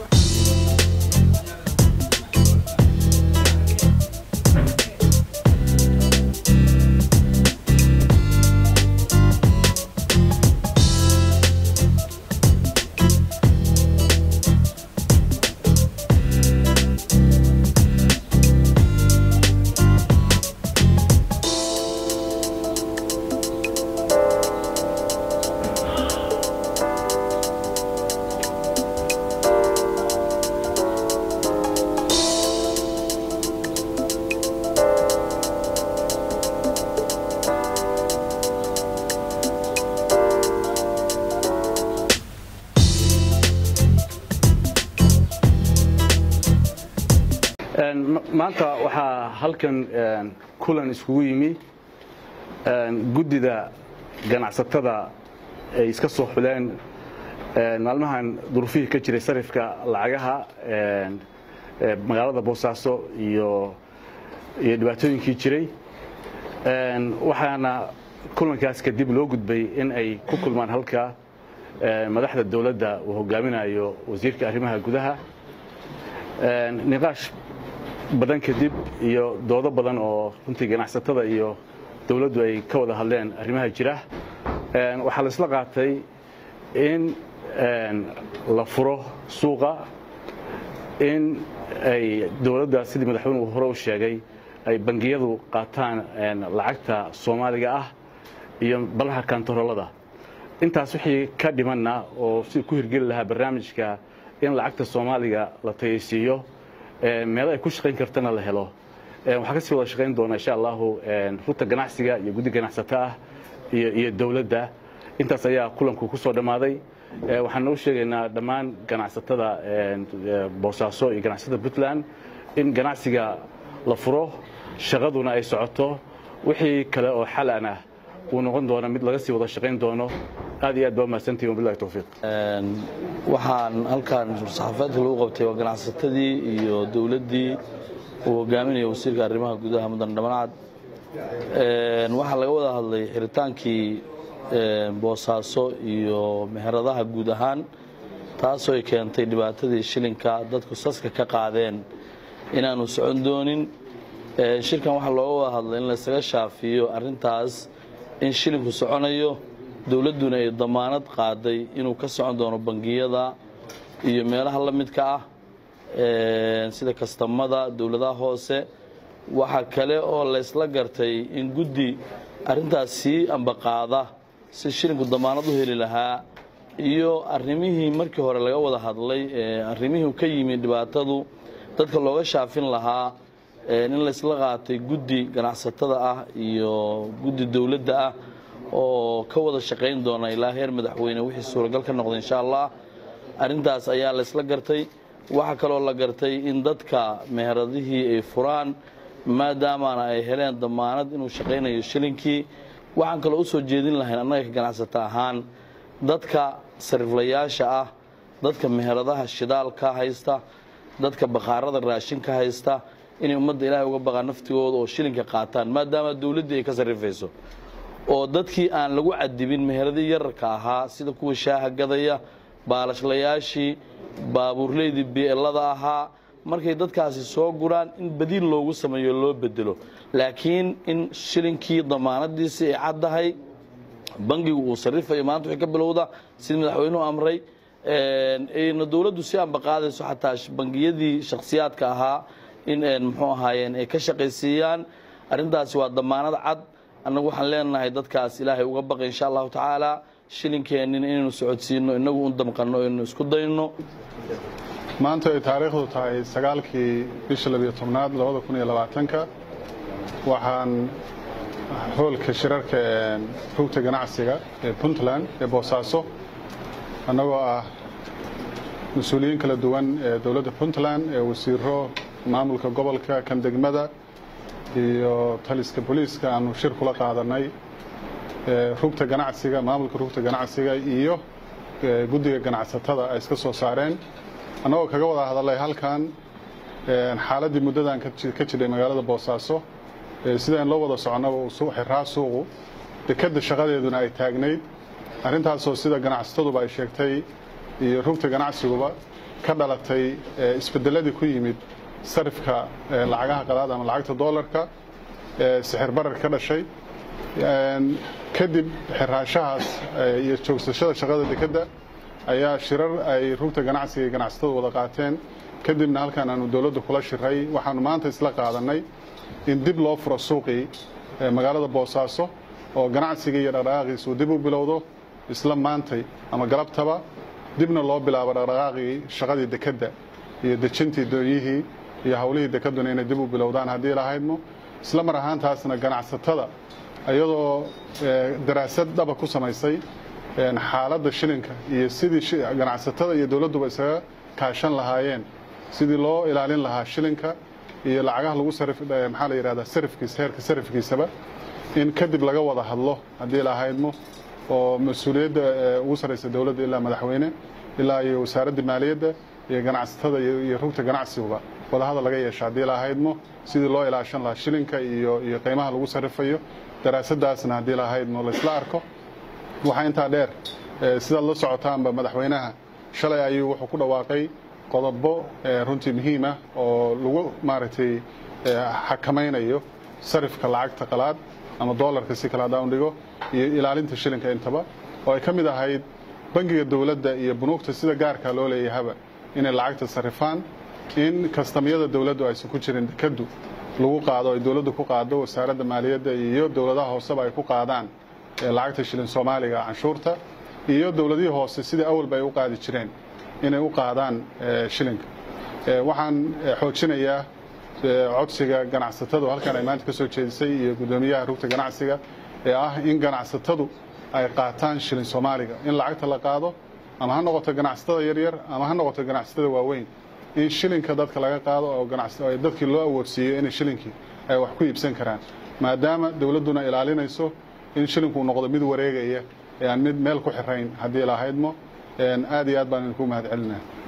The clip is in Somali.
maanta waxaa halkan kulan iskugu yimi guddida ganacsatada ay iska soo xuleen maalmahan duruufihii ka jiray sarifka lacagaha magaalada boosaaso iyo iyo dhibaatooyinkii jiray waxaana kulankaas kadib loo gudbay in ay ku kulmaan halka madaxda dowladda uu hogaaminayo wasiirka arrimaha gudaha niqaash badan kadib iyo doodo badan oo runtii ganacsatada iyo dowladdu ay ka wada hadleen arrimaha jira waxaa la isla qaatay in la furo suuqa in ay dowladda sidii madaxweynuhu hore u sheegay ay bangiyadu qaataan lacagta soomaaliga ah iyo balaha kantaroolada intaas wixii ka dhimanna oo sidii ku hirgeli lahaa barnaamijka in lacagta soomaaliga la tayaysiiyo meelo ay ku shaqayn kartana la helo waxaa kasii wada shaqayn doona insha allahu rugta ganacsiga iyo guddi ganacsato ah iyo dowladda intaas ayaa kulanku ku soo dhammaaday waxaan u sheegaynaa dhammaan ganacsatada boosaaso iyo ganacsatada puntland in ganacsiga la furo shaqaduna ay socoto wixii kale oo xalan ah uu noqon doono mid laga sii wada shaqayn doono aad iyo aad baa mahadsantihin wabillahi towfiiq waxaan halkan saxaafeedka lagu qabtay waa ganacsatadii iyo dowladdii uu hogaaminaya wasiirka arrimaha gudaha mudan dhammancad waxaa laga wada hadlay xiritaankii boosaaso iyo meheradaha guud ahaan taasoo ay keentay dhibaatadii shilinka dadku saska ka qaadeen inaanu socon doonin shirkan waxaa looga wada hadlay in laysaga shaafiyo arrintaas in shilinku soconayo dowladduna ay damaanad qaaday inuu ka socon doono bangiyada iyo meelaha la midka ah sida kastamada dowladaha hoose waxaa kale oo laysla gartay in guddi arrintaas sii ambaqaada si shilinku damaanad u heli lahaa iyo arrimihii markii hore laga wada hadlay arrimihii ka yimi dhibaatadu dadka looga shaafin lahaa in laysla qaatay guddi ganacsatada ah iyo guddi dowladda ah oo ka wada shaqayn doona ilaa heer madaxweyne wixii suuragal ka noqda insha allah arrintaas ayaa laysla gartay waxaa kaloo la gartay in dadka meheradihii ay furaan maadaamana ay heleen damaanad inuu shaqaynayo shilinkii waxaan kaloo u soo jeedin lahayn annaga ka ganacsata ahaan dadka sariflayaasha ah dadka meheradaha shidaalka haysta dadka bakhaarada raashinka haysta inay ummadda ilaahay uga baqaan naftigooda oo shilinka qaataan maadaama dowladdii ay ka sarrifayso oo dadkii aan lagu cadibin meheradii yararka ahaa sida kuwa shaaha gadaya baalashlayaashii baabuurleydii bielada ahaa markay dadkaasi soo guraan in badiil loogu sameeyo loo bedelo laakiin in shilinkii damaanadiisii ay caddahay bangigu uu sarifayo maanta wixii ka bilowda sidii madaxweynuhu amray ayna dowladdu si ambaqaadayso xataa bangiyadii shakhsiyaadka ahaa in muxuu ahaayeen ay ka shaqaysiiyaan arrintaasi waa damaanad cad annagu waxaan leenahay dadkaas ilaahay uga baqa insha allahu tacaala shilinkeennin inaynu socodsiino inagu u damqanno aynu isku dayno maanta ay taariikhdu tahay sagaalkii bisha labiyo tobnaad labada kun iyo labaatanka waxaan hoolka shirarka ee rugta ganacsiga ee puntland ee boosaaso annagoo ah mas-uuliyiin kala duwan ee dowladda puntland ee wasiiro maamulka gobolka kan degmada iyo taliska booliiska aanu shir kula qaadanay rugta ganacsiga maamulka rugta ganacsiga iyo guddiga ganacsatada ay iska soo saareen annagoo kaga wada hadalay halkan xaaladdii muddadan ka jidhay magaalada boosaaso sidaan loo wada soconaba xiraa suuqu dekedda shaqadeeduna ay taagnayd arrintaasoo sida ganacsataduba ay sheegtay iyo rugta ganacsiguba ka dhalatay isbedeladii ku yimid sarifka lacagaha qalaad ama lacagta doolarka sixir barar ka dhashay kadib xiraanshahaas iyo joogsashada shaqada dekedda ayaa shirar ay rugta ganacsiga iyo ganacsatadu wada qaateen kadibna halkan aanu dowladda kula shiray waxaanu maanta isla qaadanay in dib loo furo suuqii magaalada boosaaso oo ganacsiga iyo dhaqdhaqaaqiisa uu dib u bilowdo isla maantay ama galabtaba dibna loo bilaabo dhaqdhaqaaqii shaqadii dekedda iyo dejintii doonyihii iyo howlihii dekeduna inay dib u bilowdaan haddii lahaydmo isla mar ahaantaasna ganacsatada iyadoo daraasad dhaba ku samaysay xaaladda shilinka iyo sidii ganacsatada iyo dowladduba isaga kaashan lahaayeen sidii loo ilaalin lahaa shilinka iyo lacagaha lagu maxaa la yidhahdaa sarifkiisa heerka sarifkiisaba in kadib laga wada hadlo haddii lahaydmo oo mas-uuliyadda ugu sarraysa dowladda ilaa madaxweyne ilaa iyo wasaaradda maaliyadda iyo ganacsatada iyo rugta ganacsiguba wadahadal laga yeesha haddii lahaydmo sidii loo ilaashan lahaa shilinka iyo iyo qiimaha lagu sarrifayo daraasadaasna haddii lahaydmo laysla arko waxaa intaa dheer sidaad la socotaanba madaxweynaha shalay ayuu wuxuu ku dhawaaqay qodobo runtii muhiim ah oo lagu maaragtay xakamaynayo sarifka lacagta qalaad ama doolarka si kale haddaan dhigo iyo ilaalinta shilinka intaba oo ay ka mid ahayd bangiga dowladda iyo bunuugta sida gaarka loo leeyahaba inay lacagta sarifaan in kastamyada dowladdu aysan ku jirin dekadu lagu qaado ay dowladdu ku qaado wasaaradda maaliyadda iyo dowladaha hooseba ay ku qaadaan lacagta shilin soomaaliga canshuurta iyo dowladihii hoose sidai awalba ay u qaadi jireen inay u qaadaan shilinka waxaan xoojinayaa codsiga ganacsatadu halkan ay maanta ka soo jeedisay iyo guddoomiyaha rugta ganacsiga ee ah in ganacsatadu ay qaataan shilin soomaaliga in lacagta la qaado ama ha noqoto ganacsatada yaryar ama ha noqoto ganacsatada waaweyn in shilinka dadka laga qaado oo dadkii loo awoodsiiyo inay shilinkii ay wax ku iibsan karaan maadaama dowladduna ilaalinayso in shilinku noqdo mid wareegaya ee aan mid meel ku xirayn haddii lahaydmo aad iyo aad baan idinku mahad celinaya